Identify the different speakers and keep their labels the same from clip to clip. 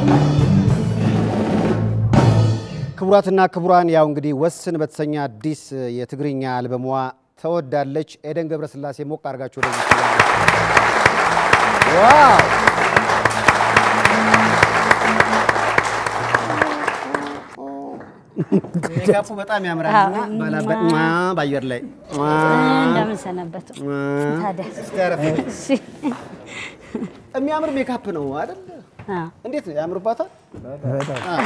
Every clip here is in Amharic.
Speaker 1: ክቡራትና ክቡራን ያው እንግዲህ ወስን በተሰኘ አዲስ የትግርኛ አልበሟ ተወዳለች። ኤደን ገብረስላሴ ሞቅ አድርጋችሁ ወደዚህ ዋው ሜካፑ በጣም ያምራልና ባላበት ሟ በአየር ላይ ሟ
Speaker 2: እንደምን ሰነበቱ? ታዲያ
Speaker 1: እስቲ አረፍ በይ።
Speaker 2: እሺ።
Speaker 1: የሚያምር ሜካፕ ነው አይደል?
Speaker 2: አዎ።
Speaker 1: እንዴት ነው ያምርባታል? አ።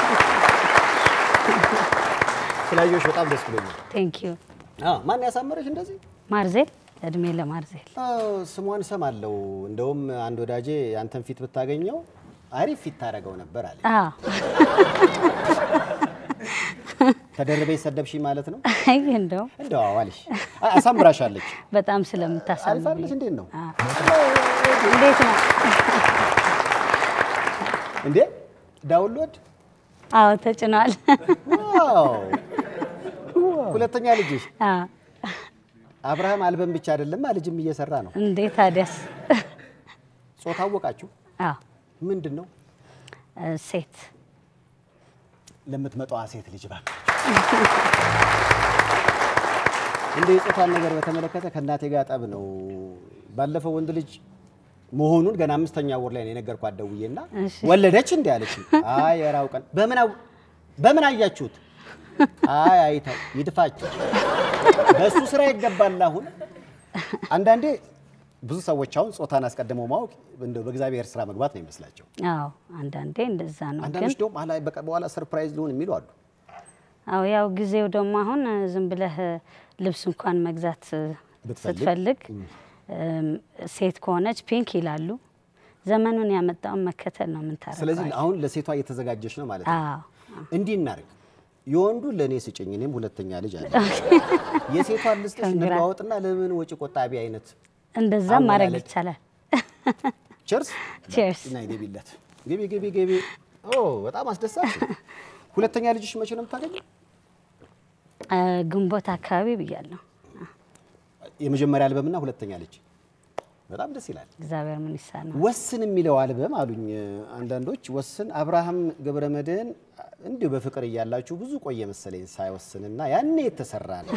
Speaker 1: ስላየሁሽ በጣም ደስ ብሎኛል።
Speaker 2: ቴንክ ዩ
Speaker 1: አዎ፣ ማን ያሳመረሽ እንደዚህ?
Speaker 2: ማርዜል፣ እድሜ ለማርዜል።
Speaker 1: አዎ፣ ስሟን እሰማለሁ። እንደውም አንድ ወዳጄ አንተን ፊት ብታገኘው አሪፍ ፊት ታደርገው ነበር አለ።
Speaker 2: አዎ።
Speaker 1: ተደርበሽ ሰደብሽ ማለት ነው?
Speaker 2: አይ እንደው
Speaker 1: እንደው አዎ አለሽ። አይ፣ አሳምራሻለች።
Speaker 2: በጣም
Speaker 1: አሪፍ
Speaker 2: ስለምታሳምኝ
Speaker 1: አይደለሽ? እንዴት ነው
Speaker 2: እንዴት ነው?
Speaker 1: እንዴ? ዳውንሎድ
Speaker 2: አዎ ተጭኗል።
Speaker 1: ዋው! ሁለተኛ ልጅሽ
Speaker 2: አዎ።
Speaker 1: አብርሃም አልበም ብቻ አይደለም ልጅም እየሰራ ነው።
Speaker 2: እንዴት ታዲያስ?
Speaker 1: ጾታ አወቃችሁ?
Speaker 2: አዎ
Speaker 1: ምንድን ነው
Speaker 2: እ፣ ሴት
Speaker 1: ለምትመጣዋ ሴት ልጅ እባክህ እንደ የጾታን ነገር በተመለከተ ከእናቴ ጋር ጠብ ነው። ባለፈው ወንድ ልጅ መሆኑን ገና አምስተኛ ወር ላይ ነው የነገርኳት ደውዬና
Speaker 2: እሺ።
Speaker 1: ወለደች እንዲ አለች። አይ ኧረ አውቀን በምን አው- በምን አያችሁት? አይ አይተው ይድፋችሁ። በእሱ ስራ ይገባል። አሁን አንዳንዴ ብዙ ሰዎች አሁን ጾታን አስቀድመው ማወቅ እንደው በእግዚአብሔር ስራ መግባት ነው ይመስላቸው።
Speaker 2: አዎ አንዳንዴ እንደዛ ነው። ግን
Speaker 1: አንዳንዶች ደግሞ አላ በቃ በኋላ ሰርፕራይዝ ሊሆን የሚሉ አሉ።
Speaker 2: አዎ ያው ጊዜው ደግሞ አሁን እ፣ ዝም ብለህ እ፣ ልብስ እንኳን መግዛት እ፣
Speaker 1: ብትፈልግ፣
Speaker 2: ስትፈልግ እም፣ ሴት ከሆነች ፒንክ ይላሉ። ዘመኑን ያመጣውን መከተል ነው የምንታረቀው።
Speaker 1: ስለዚህ አሁን ለሴቷ እየተዘጋጀች ነው ማለት ነው።
Speaker 2: አዎ
Speaker 1: እንዲህ እናርግ፣ የወንዱ ለእኔ ስጭኝ፣ እኔም ሁለተኛ ልጅ አለ። የሴቷን ልስጥሽ
Speaker 2: Congrats.
Speaker 1: እንለዋወጥና ለምን ወጪ ቆጣቢ አይነት
Speaker 2: እንደዛም ማድረግ
Speaker 1: አወላለድ።
Speaker 2: ይቻላል።
Speaker 1: ቸርስ
Speaker 2: ቼርስ
Speaker 1: እና ግቢለት፣ ግቢ ግቢ ግቢ። ኦ በጣም አስደሳች። ሁለተኛ ልጅሽ መቼ ነው የምታገኘው?
Speaker 2: እ፣ ግንቦት አካባቢ ብያለሁ።
Speaker 1: የመጀመሪያ አልበምና ሁለተኛ ልጅ በጣም ደስ ይላል።
Speaker 2: እግዚአብሔር ምን ይሳነው።
Speaker 1: ወስን የሚለው አልበም አሉኝ አንዳንዶች። ወስን አብርሃም ገብረ መድህን እንዲሁ በፍቅር እያላችሁ ብዙ ቆየ መሰለኝ ሳይወስንና ያኔ የተሰራ ነው።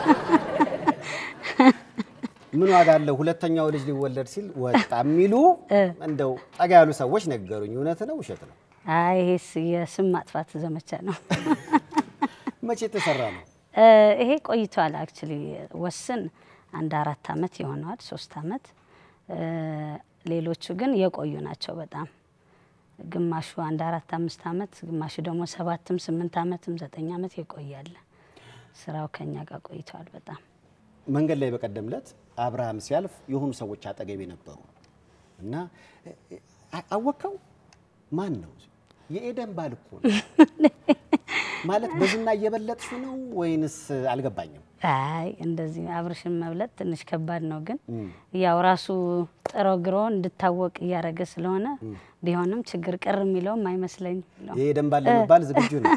Speaker 1: ምን ዋጋ አለው ሁለተኛው ልጅ ሊወለድ ሲል ወጣ የሚሉ እንደው ጠጋ ያሉ ሰዎች ነገሩኝ። እውነት ነው ውሸት ነው?
Speaker 2: አይ ይሄስ የስም ማጥፋት ዘመቻ ነው።
Speaker 1: መቼ የተሰራ ነው?
Speaker 2: እ፣ ይሄ ቆይቷል። አክቹሊ ወስን አንድ አራት አመት ይሆነዋል፣ ሶስት አመት። እ፣ ሌሎቹ ግን የቆዩ ናቸው በጣም ግማሹ አንድ አራት አምስት አመት፣ ግማሹ ደግሞ ሰባትም ስምንት አመትም ዘጠኝ አመት የቆያለ። ስራው ከኛ ጋር ቆይቷል በጣም
Speaker 1: መንገድ ላይ በቀደም ዕለት አብርሃም ሲያልፍ የሆኑ ሰዎች አጠገቤ ነበሩ እና አ- አወቀው ማን ነው? የኤደን ባል እኮ ነው ማለት በዝና እየበለጥሽ ነው ወይንስ አልገባኝም።
Speaker 2: አይ እንደዚህ አብርሽን መብለጥ ትንሽ ከባድ ነው፣ ግን ያው ራሱ ጥሮ ግሮ እንድታወቅ እያደረገ ስለሆነ ቢሆንም ችግር ቅር የሚለውም አይመስለኝም ነው።
Speaker 1: የኤደን ባል ለመባል ዝግጁ ነው።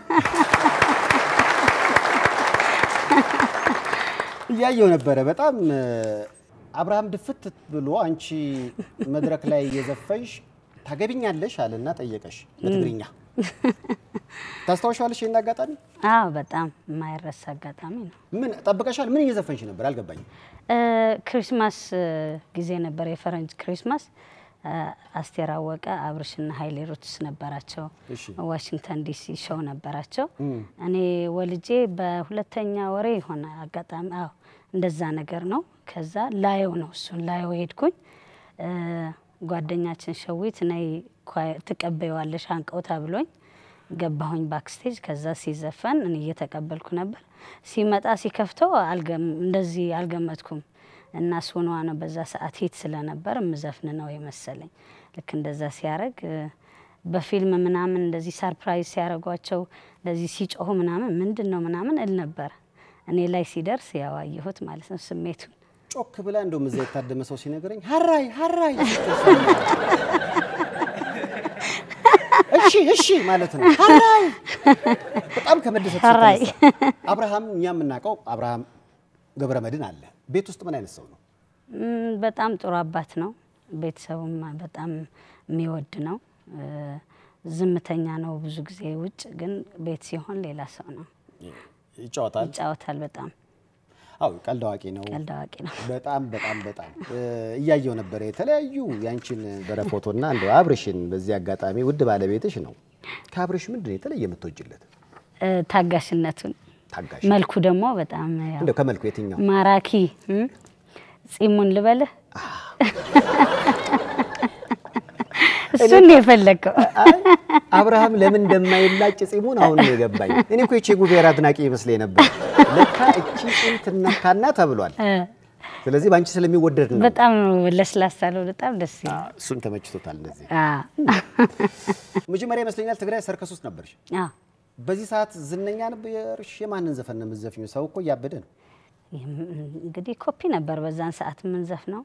Speaker 1: እያየው ነበረ በጣም እ፣ አብርሃም ድፍት ብሎ አንቺ መድረክ ላይ እየዘፈንሽ ታገቢኛለሽ አለና ጠየቀሽ በትግርኛ። ታስታውሻለሽ ይህን አጋጣሚ?
Speaker 2: አዎ በጣም የማይረሳ አጋጣሚ ነው።
Speaker 1: ምን ጠብቀሻል? ምን እየዘፈንሽ ነበር? አልገባኝም።
Speaker 2: እ፣ ክሪስማስ እ፣ ጊዜ ነበር የፈረንጅ ክሪስማስ። እ፣ አስቴር አወቀ አብርሽና ሀይሌ ሩትስ ነበራቸው።
Speaker 1: እሺ።
Speaker 2: ዋሽንግተን ዲሲ ሾው ነበራቸው። እኔ ወልጄ በሁለተኛ ወሬ የሆነ አጋጣሚ አዎ እንደዛ ነገር ነው። ከዛ ላየው ነው እሱን ላየው ሄድኩኝ። እ፣ ጓደኛችን ሸዊት ነይ ኳ- ትቀበይዋለሽ አንቀውታ ብሎኝ ገባሁኝ ባክስቴጅ። ከዛ ሲዘፈን እኔ እየተቀበልኩ ነበር። ሲመጣ ሲከፍተው አልገም- እንደዚህ አልገመትኩም እና ሱኗ ነው በዛ ሰዓት ሂት ስለነበር የምዘፍን ነው የመሰለኝ። ልክ እንደዛ ሲያረግ እ፣ በፊልም ምናምን እንደዚህ ሰርፕራይዝ ሲያደርጓቸው እንደዚህ ሲጮሁ ምናምን ምንድን ነው ምናምን እል ነበር። እኔ ላይ ሲደርስ ያው አየሁት ማለት ነው ስሜቱን።
Speaker 1: ጮክ ብላ እንደውም እዛ የታደመ ሰው ሲነግረኝ ሀራይ ሀራይ እሺ እሺ ማለት ነው። ሀራይ በጣም ከመደሰት
Speaker 2: ሀራይ።
Speaker 1: የተነሳ አብርሃም እኛ የምናውቀው አብርሃም ገብረ መድህን አለ። ቤት ውስጥ ምን አይነት ሰው ነው?
Speaker 2: ም፣ በጣም ጥሩ አባት ነው። ቤተሰቡም በጣም የሚወድ ነው። እ፣ ዝምተኛ ነው ብዙ ጊዜ ውጭ፣ ግን ቤት ሲሆን ሌላ ሰው ነው።
Speaker 1: ይጫወታል።
Speaker 2: ይጫወታል። በጣም
Speaker 1: አዎ ቀልድ አዋቂ ነው።
Speaker 2: ቀልድ አዋቂ ነው።
Speaker 1: በጣም በጣም በጣም እ፣ እያየው ነበረ የተለያዩ ያንቺን በረፎቶና እንደው አብርሽን በዚህ አጋጣሚ ውድ ባለቤትሽ ነው። ከአብርሽ ምንድን ነው የተለየ የምትወጅለት?
Speaker 2: እ፣ ታጋሽነቱን
Speaker 1: ታጋሽ
Speaker 2: መልኩ ደግሞ በጣም ያው
Speaker 1: እንደው ከመልኩ የትኛው
Speaker 2: ማራኪ እም? ጺሙን ልበልህ እሱን ነው የፈለግከው።
Speaker 1: አይ አብርሃም ለምን እንደማይላጭ ጺሙን አሁን ነው የገባኝ። እኔ እኮ የቼ ጉቬራ አድናቂ ይመስለኝ ነበር። ለካ እቺ ጺም ትነካና ተብሏል።
Speaker 2: እ፣
Speaker 1: ስለዚህ በአንቺ ስለሚወደድ ነው።
Speaker 2: በጣም ነው ለስላሳ ነው። በጣም ደስ
Speaker 1: አ፣
Speaker 2: ይላል።
Speaker 1: እሱን ተመችቶታል። እንደዚህ
Speaker 2: አ፣
Speaker 1: መጀመሪያ ይመስለኛል ትግራይ ሰርከስ ውስጥ ነበርሽ።
Speaker 2: አ፣
Speaker 1: በዚህ ሰዓት ዝነኛ ነበርሽ። የማንን ዘፈን ነው የምትዘፍኚው? ሰው እኮ እያበደ ነው።
Speaker 2: ይህም እንግዲህ ኮፒ ነበር በዛን ሰዓት የምንዘፍ ነው።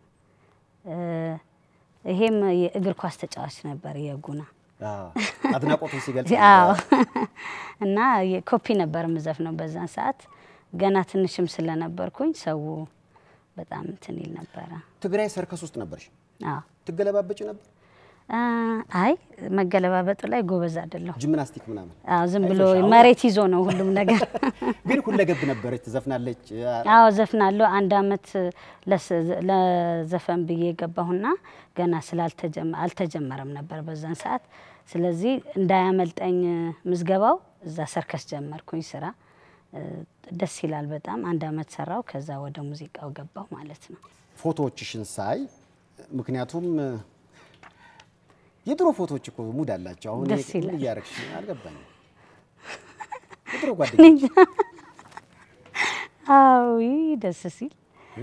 Speaker 2: ይሄም የእግር ኳስ ተጫዋች ነበር የጉና
Speaker 1: አዎ፣ አድናቆቱን ሲገልጽ
Speaker 2: አዎ
Speaker 1: ነበር።
Speaker 2: እና ኮፒ ነበር የምዘፍ ነው በዛን ሰዓት ገና ትንሽም ስለነበርኩኝ ሰው በጣም እንትን ይል ነበረ።
Speaker 1: ትግራይ ሰርከስ ውስጥ ነበርሽ።
Speaker 2: አዎ
Speaker 1: ትገለባበጭ ነበር?
Speaker 2: አ፣ አይ መገለባበጡ ላይ ጎበዝ አይደለሁ።
Speaker 1: ጂምናስቲክ ምናምን?
Speaker 2: አዎ ዝም ብሎ
Speaker 1: አይዞሽ፣ አሁን-
Speaker 2: መሬት ይዞ ነው ሁሉም ነገር።
Speaker 1: ግን ሁለገብ ነበረች። ትዘፍናለች።
Speaker 2: አዎ ዘፍናለሁ። አንድ አመት ለስ- ለዘፈን ብዬ ገባሁና ገና ስላልተጀመ አልተጀመረም ነበር በዛን ሰዓት። ስለዚህ እንዳያመልጠኝ ምዝገባው እዛ ሰርከስ ጀመርኩኝ ስራ። እ፣ ደስ ይላል በጣም አንድ አመት ሰራው። ከዛ ወደ ሙዚቃው ገባሁ ማለት ነው።
Speaker 1: ፎቶዎችሽን ሳይ ምክንያቱም የድሮ ፎቶዎች እኮ ሙድ አላቸው። አሁን
Speaker 2: ደስ
Speaker 1: ምን
Speaker 2: ይላል።
Speaker 1: እያረግሽ ነው? አልገባኝም። የድሮ ጓደኞች
Speaker 2: አዎ ይህ ደስ ሲል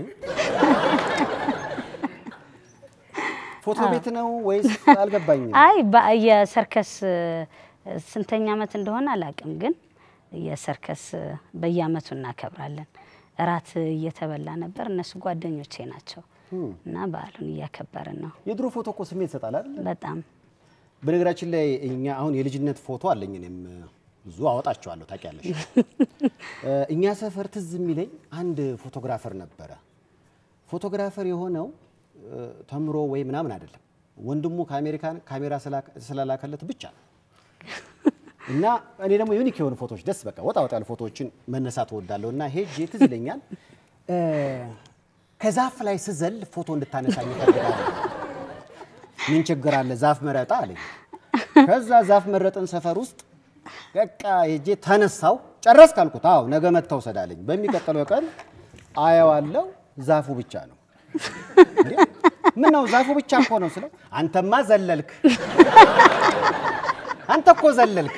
Speaker 1: ፎቶ ቤት ነው ወይስ አልገባኝም።
Speaker 2: አይ በ- የሰርከስ እ፣ ስንተኛ አመት እንደሆነ አላውቅም፣ ግን የሰርከስ እ፣ በየአመቱ እናከብራለን። እራት እየተበላ ነበር። እነሱ ጓደኞቼ ናቸው እና በዓሉን እያከበርን ነው።
Speaker 1: የድሮ ፎቶ እኮ ስሜት ይሰጣል አይደል?
Speaker 2: በጣም
Speaker 1: በነገራችን ላይ እኛ አሁን የልጅነት ፎቶ አለኝ። እኔም ብዙ አወጣቸዋለሁ ታውቂያለሽ። እ፣ እኛ ሰፈር ትዝ የሚለኝ አንድ ፎቶግራፈር ነበረ። ፎቶግራፈር የሆነው እ፣ ተምሮ ወይ ምናምን አይደለም፣ ወንድሙ ከአሜሪካን ካሜራ ስላከ- ስለላከለት ብቻ ነው። እና እኔ ደግሞ ዩኒክ የሆኑ ፎቶዎች ደስ በቃ ወጣ ወጣ ያሉ ፎቶዎችን መነሳት እወዳለሁ። እና ሄጄ ትዝ ይለኛል እ፣ ከዛፍ ላይ ስዘል ፎቶ እንድታነሳኝ እፈልጋለሁ። ምን ችግር አለ ዛፍ መረጣ አለኝ። ከዛ ዛፍ መረጥን ሰፈር ውስጥ በቃ ሄጄ ተነሳው። ጨረስክ አልኩት። አዎ ነገ መጥተው ውሰድ አለኝ። በሚቀጥለው ቀን አየዋለሁ ዛፉ ብቻ ነው። እንዴ ምን ነው ዛፉ ብቻ እኮ ነው ስለው፣ አንተማ ዘለልክ፣ አንተ እኮ ዘለልክ፣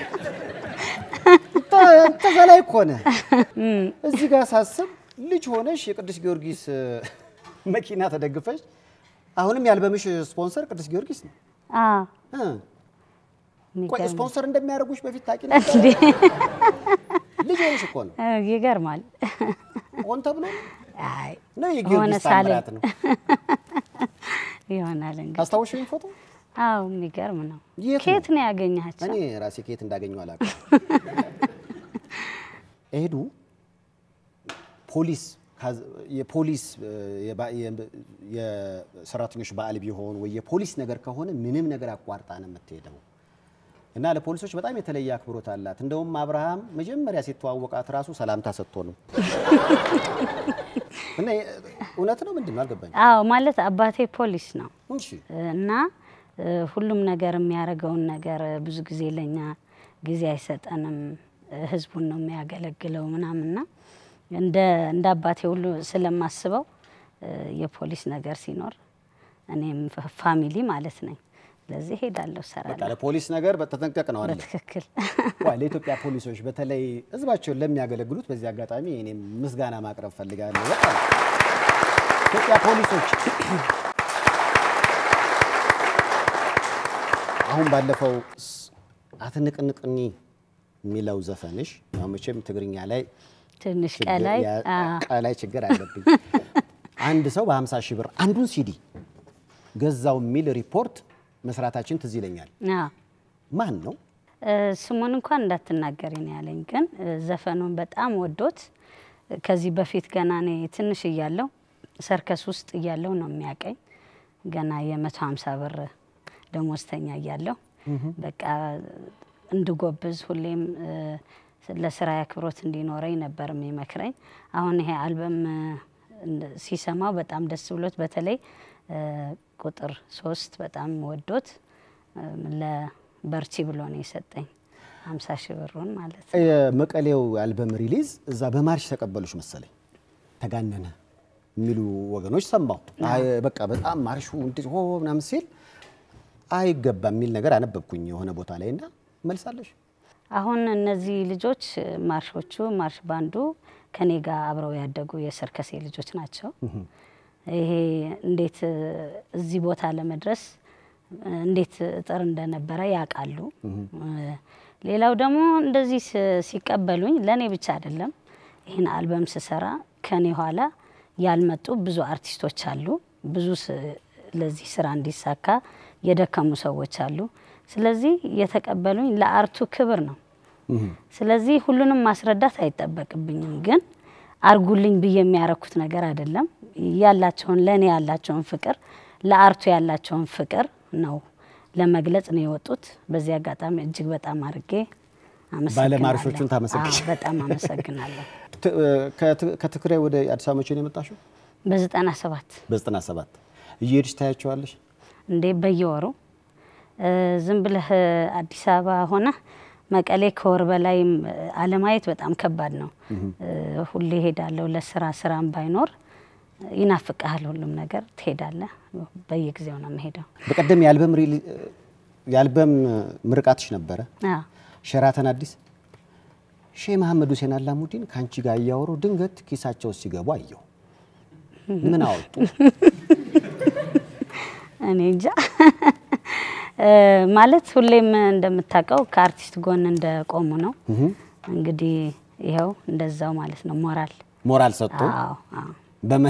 Speaker 1: አንተ ዘላይ እኮ ነህ። እዚህ ጋር ሳስብ ልጅ ሆነሽ የቅዱስ ጊዮርጊስ እ፣ መኪና ተደግፈሽ አሁንም ያልበምሽ ስፖንሰር ቅዱስ ጊዮርጊስ ነው።
Speaker 2: አዎ
Speaker 1: እ፣ ቆይ
Speaker 2: የሚገርም
Speaker 1: ስፖንሰር እንደሚያደርጉሽ በፊት ታውቂ ነበር?
Speaker 2: እንዴ!
Speaker 1: ልጅ ሆነሽ እኮ ነው።
Speaker 2: እ፣ ይገርማል።
Speaker 1: ሆን ተብሎ
Speaker 2: አይ
Speaker 1: ነው
Speaker 2: ሆነ
Speaker 1: የጊዮርጊስ
Speaker 2: ሳለ
Speaker 1: ታምራት ነው።
Speaker 2: ይሆናል እንግዲህ።
Speaker 1: አስታውሽኝ ፎቶ
Speaker 2: አዎ የሚገርም ነው።
Speaker 1: የት ነው?
Speaker 2: ከየት ነው ያገኛቸው?
Speaker 1: እኔ ራሴ ከየት እንዳገኘው አላውቅም። ኤዱ ፖሊስ ካዝ- የፖሊስ እ፣ የባ- የ- የሰራተኞች በዓል ቢሆን ወይ የፖሊስ ነገር ከሆነ ምንም ነገር አቋርጣ ነው የምትሄደው እና ለፖሊሶች በጣም የተለየ አክብሮት አላት። እንደውም አብርሃም መጀመሪያ ሲተዋወቃት ራሱ ሰላምታ ሰጥቶ ነው እና የ- እውነት ነው ምንድን ነው አልገባኝም።
Speaker 2: አዎ ማለት አባቴ ፖሊስ ነው
Speaker 1: እሺ
Speaker 2: እና እ፣ ሁሉም ነገር የሚያደርገውን ነገር ብዙ ጊዜ ለኛ ጊዜ አይሰጠንም። እ፣ ህዝቡን ነው የሚያገለግለው ምናምንና እንደ እንደ አባቴ ሁሉ ስለማስበው እ፣ የፖሊስ ነገር ሲኖር እኔም ፋ- ፋሚሊ ማለት ነኝ። ስለዚህ ሄዳለሁ፣
Speaker 1: በቃ
Speaker 2: ሰራለሁ
Speaker 1: ለፖሊስ ነገር በተጠንቀቅ ነው አይደል?
Speaker 2: በትክክል
Speaker 1: ዋይ ለኢትዮጵያ ፖሊሶች በተለይ ህዝባቸውን ለሚያገለግሉት በዚህ አጋጣሚ እኔም ምስጋና ማቅረብ ፈልጋለሁ። በጣም ኢትዮጵያ ፖሊሶች አሁን ባለፈው ስ- አትንቅንቅኒ የሚለው ዘፈንሽ ያው መቼም ትግርኛ ላይ
Speaker 2: ትንሽ
Speaker 1: ችግር
Speaker 2: ቀላይ
Speaker 1: ያ-
Speaker 2: አዎ።
Speaker 1: ቀላይ ችግር አለብኝ። አንድ ሰው በ50 ሺህ ብር አንዱን ሲዲ ገዛው የሚል ሪፖርት መስራታችን ትዝ ይለኛል።
Speaker 2: አዎ።
Speaker 1: ማን ነው?
Speaker 2: እ፣ ስሙን እንኳን እንዳትናገሪ ነው ያለኝ። ግን እ፣ ዘፈኑን በጣም ወዶት እ፣ ከዚህ በፊት ገና እኔ ትንሽ እያለሁ ሰርከስ ውስጥ እያለሁ ነው የሚያቀኝ። ገና የመቶ ሀምሳ ብር ደሞዝተኛ እያለሁ በቃ እንድጎብዝ ሁሌም እ፣ ለስራ አክብሮት እንዲኖረኝ ነበር የሚመክረኝ። አሁን ይሄ አልበም እ፣ እንደ- ሲሰማው በጣም ደስ ብሎት በተለይ እ፣ ቁጥር ሶስት በጣም ወዶት እ፣ ለበርቺ ብሎ ነው የሰጠኝ ሀምሳ ሺህ ብሩን ማለት ነው።
Speaker 1: የመቀሌው አልበም ሪሊዝ እዛ በማርሽ ተቀበሉሽ መሰለኝ ተጋነነ የሚሉ ወገኖች ሰማሁ። አይ በቃ በጣም ማርሹ እንዴት ሆ ምናምን ሲል አይገባም የሚል ነገር አነበብኩኝ የሆነ ቦታ ላይ እና መልሳለሽ።
Speaker 2: አሁን እነዚህ ልጆች ማርሾቹ ማርሽ ባንዱ ከኔ ጋር አብረው ያደጉ የሰርከሴ ልጆች ናቸው። ይሄ እንዴት እ፣ እዚህ ቦታ ለመድረስ እ፣ እንዴት እጥር እንደነበረ ያውቃሉ። እ፣ ሌላው ደግሞ እንደዚህ ስ- ሲቀበሉኝ ለእኔ ብቻ አይደለም። ይህን አልበም ስሰራ ከኔ ኋላ ያልመጡ ብዙ አርቲስቶች አሉ። ብዙ ስ- ለዚህ ስራ እንዲሳካ የደከሙ ሰዎች አሉ። ስለዚህ የተቀበሉኝ ለአርቱ ክብር ነው። ስለዚህ ሁሉንም ማስረዳት አይጠበቅብኝም፣ ግን አርጉልኝ ብዬ የሚያረኩት ነገር አይደለም። ያላቸውን ለእኔ ያላቸውን ፍቅር ለአርቱ ያላቸውን ፍቅር ነው ለመግለጽ ነው የወጡት። በዚህ አጋጣሚ እጅግ በጣም አድርጌ አመሰግናለሁ።
Speaker 1: ባለማርሾቹን ታመሰግኝ።
Speaker 2: አዎ፣ በጣም አመሰግናለሁ።
Speaker 1: ት- ከት- ከትግራይ ወደ አዲስ አበባ መቼ ነው የመጣሽው?
Speaker 2: በዘጠና ሰባት
Speaker 1: በዘጠና ሰባት እየሄድሽ ታያቸዋለሽ?
Speaker 2: እንዴ በየወሩ እ፣ ዝም ብለህ አዲስ አበባ ሆነ መቀሌ ከወር በላይ አለማየት በጣም ከባድ ነው። እ፣ ሁሌ ሄዳለሁ ለስራ ስራም ባይኖር ይናፍቅሃል ሁሉም ነገር ትሄዳለህ። በየጊዜው ነው የምሄደው።
Speaker 1: በቀደም የአልበም ሪሊ- የአልበም ምርቃትሽ ነበረ
Speaker 2: አዎ
Speaker 1: ሸራተን አዲስ ሼህ መሐመድ ሁሴን አላሙዲን ከአንቺ ጋር እያወሩ ድንገት ኪሳቸው ሲገቡ አየሁ። ምን አወጡ?
Speaker 2: እኔ እንጃ እ፣ ማለት ሁሌም እንደምታውቀው ከአርቲስት ጎን እንደቆሙ ነው። እንግዲህ ይኸው እንደዛው ማለት ነው ሞራል
Speaker 1: ሞራል ሰጥቶ
Speaker 2: አዎ አዎ
Speaker 1: በመ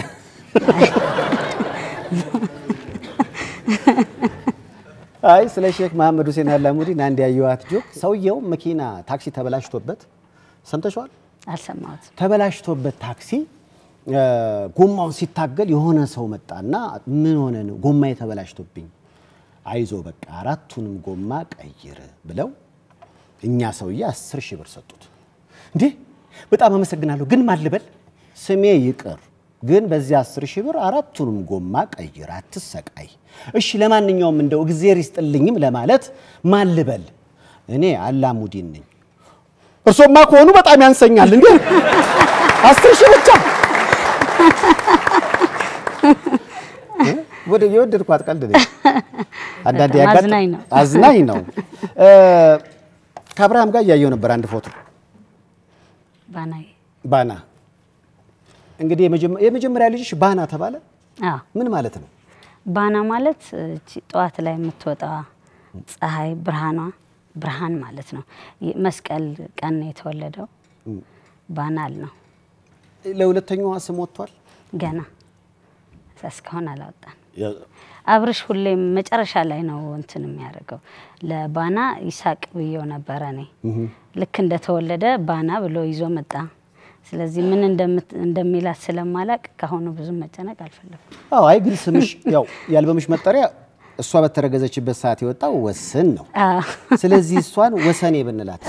Speaker 1: አይ ስለ ሼክ መሐመድ ሁሴን አላሙዲን አንድ ያየኋት ጆክ፣ ሰውየው መኪና ታክሲ ተበላሽቶበት ሰምተሽዋል?
Speaker 2: አልሰማሁትም።
Speaker 1: ተበላሽቶበት ታክሲ እ፣ ጎማውን ሲታገል የሆነ ሰው መጣና ምን ሆነ ነው ጎማ የተበላሽቶብኝ፣ አይዞ በቃ አራቱንም ጎማ ቀይር ብለው እኛ ሰውዬ አስር ሺህ ብር ሰጡት። እንዴ በጣም አመሰግናለሁ፣ ግን ማን ልበል? ስሜ ይቅር፣ ግን በዚህ አስር ሺህ ብር አራቱንም ጎማ ቀይር፣ አትሰቃይ። እሺ ለማንኛውም እንደው እግዜር ይስጥልኝም ለማለት ማን ልበል? እኔ አላሙዲን ነኝ። እርሶማ ከሆኑ በጣም ያንሰኛል እንዴ አስር ሺህ ብቻ ወደ የወደድኳት ቀልድ ነች። አንዳንዴ
Speaker 2: በጣም
Speaker 1: ያጋጥ-
Speaker 2: አዝናኝ ነው።
Speaker 1: አዝናኝ ነው። እ፣ ከአብርሃም ጋር እያየው ነበር አንድ ፎቶ
Speaker 2: ባናዬ
Speaker 1: ባና። እንግዲህ የመጀመ- የመጀመሪያ ልጅሽ ባና ተባለ።
Speaker 2: አዎ
Speaker 1: ምን ማለት ነው?
Speaker 2: ባና ማለት እቺ ጠዋት ላይ የምትወጣ ፀሐይ ብርሃኗ ብርሃን ማለት ነው። ይ- መስቀል ቀን ነው የተወለደው ባናል ነው።
Speaker 1: ለሁለተኛዋ ስም ወጥቷል።
Speaker 2: ገና እስካሁን አላወጣን። አብርሽ ሁሌም መጨረሻ ላይ ነው እንትን የሚያደርገው። ለባና ይሳቅ ብዬው ነበረ እኔ ልክ እንደተወለደ ባና ብሎ ይዞ መጣ። ስለዚህ ምን እንደምት- እንደሚላት ስለማላቅ ከአሁኑ ብዙ መጨነቅ አልፈለኩም።
Speaker 1: አዎ፣ አይ ግን ስምሽ ያው የአልበምሽ መጠሪያ እሷ በተረገዘችበት ሰዓት የወጣው ወስን ነው።
Speaker 2: አዎ።
Speaker 1: ስለዚህ እሷን ወሰኔ ብንላት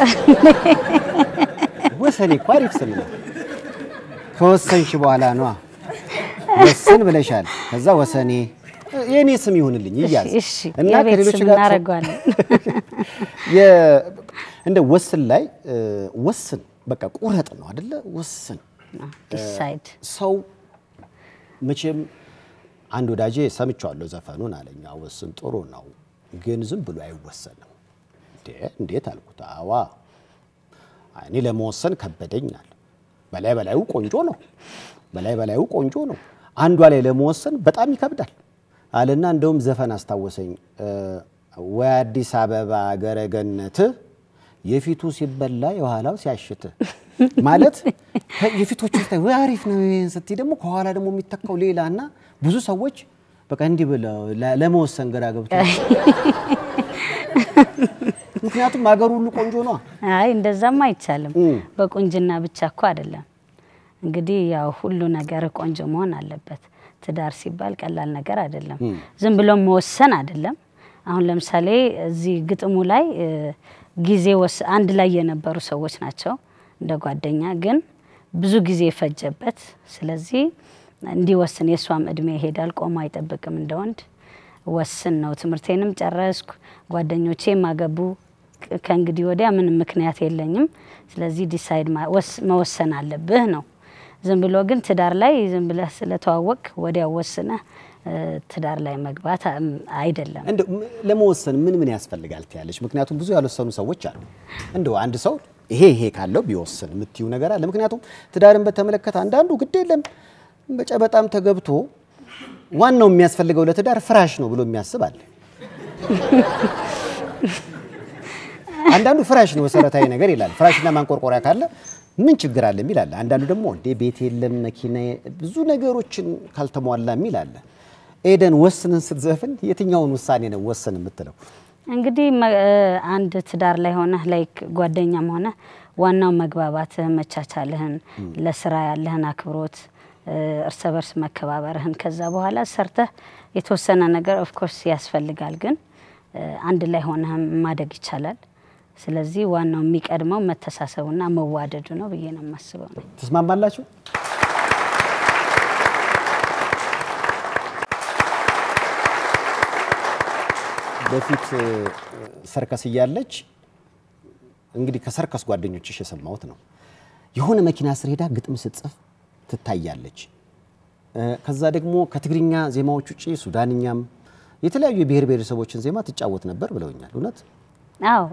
Speaker 1: ወሰኔ እኮ አሪፍ ስም ነው። ከወሰንሽ በኋላ ነዋ ወስን ብለሻል። ከዛ ወሰኔ የእኔ ስም ይሁንልኝ ይያዝ
Speaker 2: እሺ፣
Speaker 1: እና
Speaker 2: የቤት
Speaker 1: ከሌሎች
Speaker 2: ስም
Speaker 1: ጋር
Speaker 2: እናደርገዋለን።
Speaker 1: የ- እንደ ወስን ላይ እ፣ ወስን በቃ ቁረጥ ነው አደለ? ወስን
Speaker 2: ዲሳይድ
Speaker 1: ሰው መቼም አንድ ወዳጄ ሰምቼዋለሁ ዘፈኑን አለኝ። ወስን ጥሩ ነው ግን ዝም ብሎ አይወሰንም። እንዴ እንዴት አልኩት። አዋ እኔ ለመወሰን ከበደኛል። በላይ በላዩ ቆንጆ ነው፣ በላይ በላዩ ቆንጆ ነው። አንዷ ላይ ለመወሰን በጣም ይከብዳል አለና እንደውም ዘፈን አስታወሰኝ። እ፣ ወይ አዲስ አበባ ገረገነት የፊቱ ሲበላ የኋላው ሲያሽት ማለት ከ- የፊቶቹ ስታይ ወይ አሪፍ ነው ይሄን ስትይ ደግሞ ከኋላ ደግሞ የሚተካው ሌላ እና ብዙ ሰዎች በቃ እንዲህ ብለው ለ- ለመወሰን ግራ ገብቶ ምክንያቱም ሀገር ሁሉ ቆንጆ ነው።
Speaker 2: አይ እንደዛም አይቻልም።
Speaker 1: እም።
Speaker 2: በቁንጅና ብቻ እኮ አይደለም። እንግዲህ ያው ሁሉ ነገር ቆንጆ መሆን አለበት። ትዳር ሲባል ቀላል ነገር አይደለም። ዝም ብሎ መወሰን አይደለም። አሁን ለምሳሌ እዚህ ግጥሙ ላይ እ፣ ጊዜ ወስ አንድ ላይ የነበሩ ሰዎች ናቸው እንደ ጓደኛ ግን ብዙ ጊዜ የፈጀበት ስለዚህ እንዲወስን የእሷም እድሜ ይሄዳል ቆሞ አይጠብቅም እንደ ወንድ ወስን ነው ትምህርቴንም ጨረስኩ ጓደኞቼም አገቡ ክ- ከእንግዲህ ወዲያ ምንም ምክንያት የለኝም ስለዚህ ዲሳይድ ማ- ወስ- መወሰን አለብህ ነው ዝም ብሎ ግን ትዳር ላይ ዝም ብለህ ስለተዋወቅ ወዲያው ወስነህ እ፣ ትዳር ላይ መግባት አም፣ አይደለም
Speaker 1: እንደው ም- ለመወሰን ምን ምን ያስፈልጋል ትያለች? ምክንያቱም ብዙ ያልወሰኑ ሰዎች አሉ። እንደው አንድ ሰው ይሄ ይሄ ካለው ቢወስን የምትዩ ነገር አለ? ምክንያቱም ትዳርን በተመለከተ አንዳንዱ ግድ የለም በጨበጣም ተገብቶ ዋናው የሚያስፈልገው ለትዳር ፍራሽ ነው ብሎ የሚያስብ አለ። አንዳንዱ ፍራሽ ነው መሰረታዊ ነገር ይላል። ፍራሽና ማንቆርቆሪያ ካለ ምን ችግር አለ የሚል አለ። አንዳንዱ ደግሞ እንዴ ቤት የለም መኪና፣ ብዙ ነገሮችን ካልተሟላ የሚል አለ። ኤደን ወስንን ስትዘፍን የትኛውን ውሳኔ ነው ወስን የምትለው?
Speaker 2: እንግዲህ መ- እ፣ አንድ ትዳር ላይ ሆነህ ላይክ ጓደኛም ሆነ ዋናው መግባባትህን፣ መቻቻልህን፣ ለስራ ያለህን አክብሮት፣ እ፣ እርስ በርስ መከባበርህን ከዛ በኋላ ሰርተህ የተወሰነ ነገር ኦፍኮርስ ያስፈልጋል፣ ግን እ፣ አንድ ላይ ሆነህም ማደግ ይቻላል። ስለዚህ ዋናው የሚቀድመው መተሳሰቡና መዋደዱ ነው ብዬ ነው የማስበው ነው።
Speaker 1: ትስማማላችሁ? በፊት እ፣ ሰርከስ እያለች እንግዲህ ከሰርከስ ጓደኞችሽ የሰማሁት ነው። የሆነ መኪና ስር ሄዳ ግጥም ስትጽፍ ትታያለች። እ፣ ከዛ ደግሞ ከትግርኛ ዜማዎች ውጭ ሱዳንኛም የተለያዩ የብሔር ብሔረሰቦችን ዜማ ትጫወት ነበር ብለውኛል። እውነት?
Speaker 2: አዎ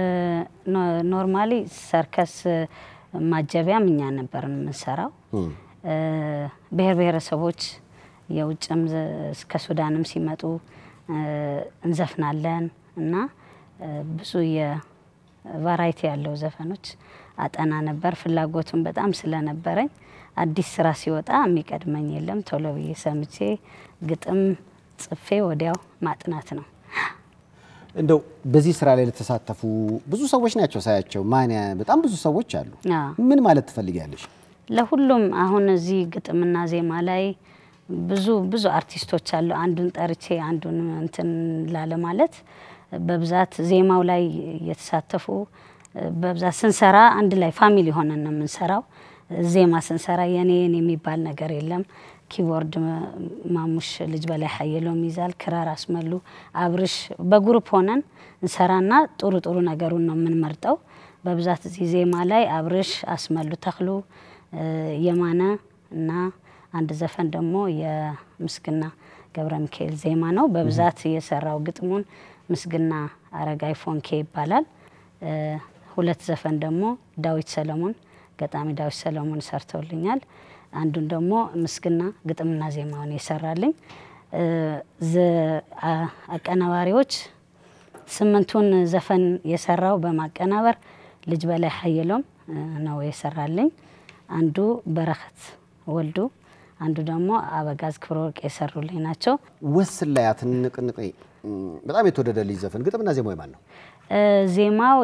Speaker 2: ኖርማሊ ሰርከስ ማጀቢያም እኛ ነበር የምንሰራው። እ፣ ብሔር ብሔረሰቦች የውጭም ዘ- እስከ ሱዳንም ሲመጡ እ፣ እንዘፍናለን እና እ፣ ብዙ የቫራይቲ ያለው ዘፈኖች አጠና ነበር። ፍላጎቱን በጣም ስለነበረኝ አዲስ ስራ ሲወጣ የሚቀድመኝ የለም። ቶሎ ብዬ ሰምቼ ግጥም ጽፌ ወዲያው ማጥናት ነው።
Speaker 1: እንደው በዚህ ስራ ላይ ለተሳተፉ ብዙ ሰዎች ናቸው ሳያቸው፣ ማን ያ- በጣም ብዙ ሰዎች አሉ።
Speaker 2: አዎ።
Speaker 1: ምን ማለት ትፈልጊያለሽ?
Speaker 2: ለሁሉም አሁን እዚህ ግጥምና ዜማ ላይ ብዙ ብዙ አርቲስቶች አሉ። አንዱን ጠርቼ አንዱን እንትን ላለ ማለት በብዛት ዜማው ላይ የተሳተፉ በብዛት ስንሰራ አንድ ላይ ፋሚሊ ሆነን ነው የምንሰራው። ዜማ ስንሰራ የኔ የኔ የሚባል ነገር የለም። ኪቦርድ ማሙሽ ልጅ በላይ ሀየሎም ይዛል፣ ክራር አስመሉ፣ አብርሽ በግሩፕ ሆነን እንሰራና ጥሩ ጥሩ ነገሩን ነው የምንመርጠው። በብዛት እዚህ ዜማ ላይ አብርሽ አስመሉ ተክሉ እ፣ የማነ እና አንድ ዘፈን ደግሞ የምስግና ገብረ ሚካኤል ዜማ ነው። በብዛት የሰራው ግጥሙን ምስግና አረጋይ ፎንኬ ይባላል። እ፣ ሁለት ዘፈን ደግሞ ዳዊት ሰለሞን ገጣሚ ዳዊት ሰለሞን ሰርተውልኛል። አንዱን ደግሞ ምስግና ግጥምና ዜማውን የሰራልኝ እ፣ ዘ- አ- አቀናባሪዎች ስምንቱን ዘፈን የሰራው በማቀናበር ልጅ በላይ ሀየሎም እ፣ ነው የሰራልኝ። አንዱ በረከት ወልዱ፣ አንዱ ደግሞ አበጋዝ ክብረ ወርቅ የሰሩልኝ ናቸው።
Speaker 1: ወስን ላይ አትንቅንቅ በጣም የተወደደልኝ ዘፈን ግጥምና ዜማው የማን ነው?
Speaker 2: እ፣ ዜማው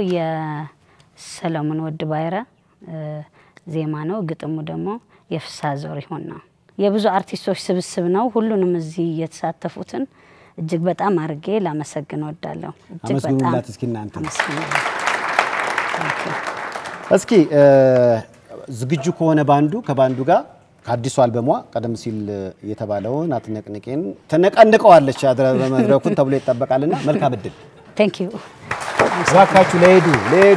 Speaker 2: የሰለሞን ወድ ባይረ እ፣ ዜማ ነው። ግጥሙ ደግሞ የፍስሐ ዘሪሁን ነው። የብዙ አርቲስቶች ስብስብ ነው። ሁሉንም እዚህ የተሳተፉትን እጅግ በጣም አድርጌ ላመሰግን ወዳለሁ። እጅግ በጣም
Speaker 1: አመስግኑላት እስኪ እናንተ።
Speaker 2: አመስግኑላት። Thank you።
Speaker 1: እስኪ እ፣ ዝግጁ ከሆነ ባንዱ ከባንዱ ጋር ከአዲሱ አልበሟ ቀደም ሲል የተባለውን አትነቅንቄን ትነቀንቀዋለች አድረ በመድረኩን ተብሎ ይጠበቃልና መልካም እድል
Speaker 2: Thank you።
Speaker 1: እባካችሁ ለሄዱ ለሄዱ